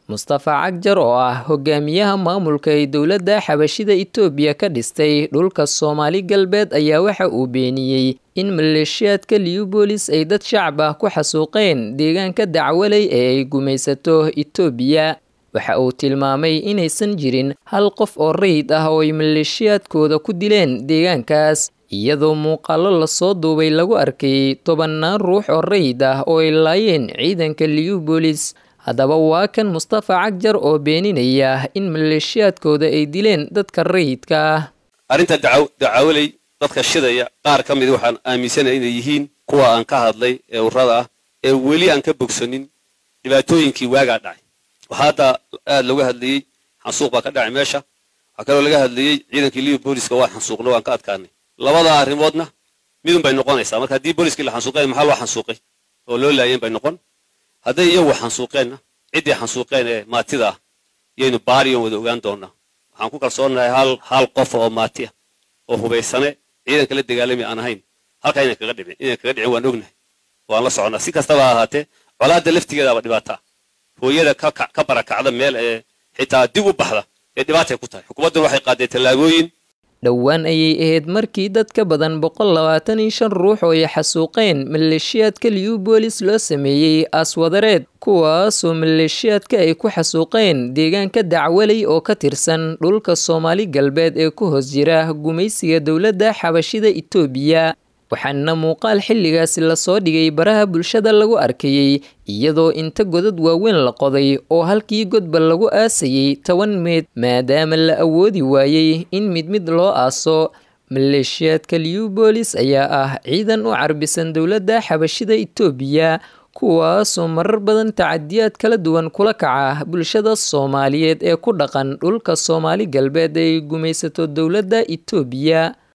mustafa cagjar oo ah hogaamiyaha maamulka ay dowladda xabashida itoobiya ka dhistay dhulka soomaali galbeed ayaa waxa uu beeniyey in maleeshiyaadka liubolis ay dad shacab ah ku xasuuqeen deegaanka dacwaley ee ay gumaysato itoobiya waxa uu tilmaamay inaysan jirin hal qof oo rayid ah oo ay maleeshiyaadkooda ku dileen deegaankaas iyadoo muuqaallo lasoo duubay lagu arkayay tobannaan ruux oo rayid ah oo ay laayeen ciidanka liubolis haddaba waa kan mustafa cagjar oo beeninaya in maleeshiyaadkooda ay dileen dadka rayidka ah arrinta dacawaley dadka shidaya qaar ka mid waxaan aaminsanaya inay yihiin kuwa aan ka hadlay ee urrada ah ee weli aan ka bogsanin dhibaatooyinkii waagaa dhacay waxaa hadda aad looga hadlayey xansuuq baa ka dhacay meesha waxaa kaloo laga hadlayey ciidankii libi booliska waa xansuuqna waan ka adkaanay labada arrimoodna midun bay noqonaysaa marka haddii booliskii la xansuuqeen maxaa loo xansuuqay oo loo laayeen bay noqon hadday iyagu xansuuqeenna ciddii xansuuqeen ee maatida ah yaynu baariyon wada ogaan doonaa waxaan ku kalsoonahay hal hal qof oo maati ah oo hubaysane ciidanka la dagaalami aan ahayn halkaa inaan kaga dhicin inaan kaga dhicin waan ognahay waan la soconaa si kastaba ha ahaatee colaadda laftigeedaaba dhibaata hooyada ka barakacda meel ee xitaa dib u baxda ee dhibaatay ku tahay xukuumadduna waxay qaadeen tallaabooyin dhowaan ayay ahayd markii dad ka badan boqol labaatan iyo shan ruux oo ay xasuuqeen maleeshiyaadka liubolis loo sameeyey aaswadareed kuwaasoo maleeshiyaadka ay ku xasuuqeen deegaanka dacwaley oo ka tirsan dhulka soomaali galbeed ee ku hoos jira gumaysiga dowladda xabashida itoobiya waxaana muuqaal xilligaasi lasoo dhigay baraha bulshada lagu arkayey iyadoo inta godad waaweyn la qoday oo halkii godba lagu aasayey toban meed maadaama la awoodi waayey in mid mid loo aaso maleeshiyaadka liubolis ayaa ah ciidan u carbisan dowladda xabashida itoobiya kuwaasoo marar badan tacadiyaad kala duwan kula kaca bulshada soomaaliyeed ee ku dhaqan dhulka soomaali galbeed ay gumaysato dowladda itoobiya